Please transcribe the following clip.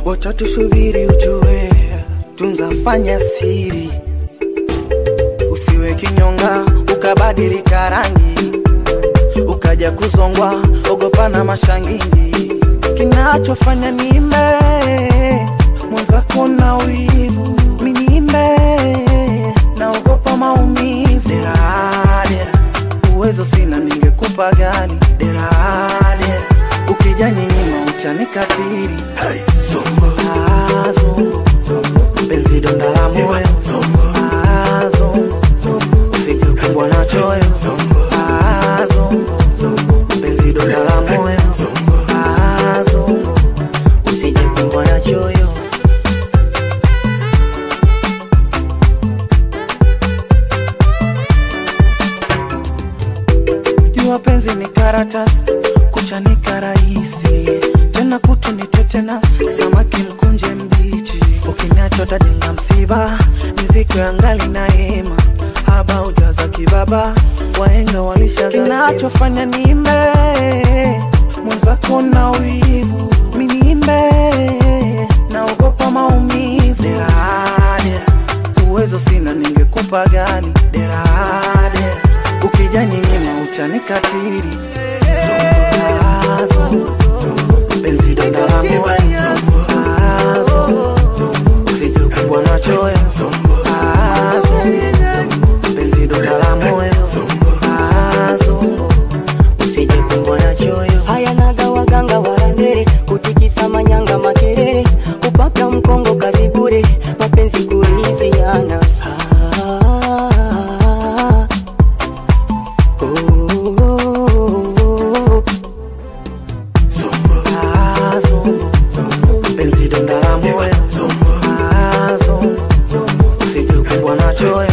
wacha tusubiri ujue, tunzafanya siri, usiwe kinyonga ukabadilika rangi ukaja kuzongwa, ogopa na mashangingi. Kinachofanya nimbe mwenzako na wivu, minimbe naogopa maumivu. Dera dera, uwezo sina, ningekupa gani? Dera dera, ukija nyinyima uchanikatiri. Hey, zombo, Ah, zongo, penzi donda la moyo. Ah, zongo, usije kumbwa na choyo. Ah, zongo, penzi donda la moyo. Ah, zongo, usije kumbwa na choyo. Jua penzi ni karatasi, kuchanika rahisi, tena kutu ni tetena, samaki mkunje mbichi, ukiniacha utajenga msiba, miziki ya ngali na hema, haba ujaza kibaba, wahenga walisha kinachofanya nimbe mwenzako na wivu, minimbe naogopa maumivu, dera dera, uwezo sina, ningekupa gani? Dera dera, ukija nyinyima utanikatiri. Ah, zongo, penzi donda la moyo. Ah, zongo, usije kumbwa na choyo. Ah, zongo, penzi donda la moyo. Ah, zongo, usije kumbwa na choyo. haya naga waganga warandere kutikisa manyanga makerere kupaka mkongo kazi bure mapenzi kuliziana ah, oh, Ah, zongo, penzi donda la moyo. Ah, zongo, usije kumbwa na choyo.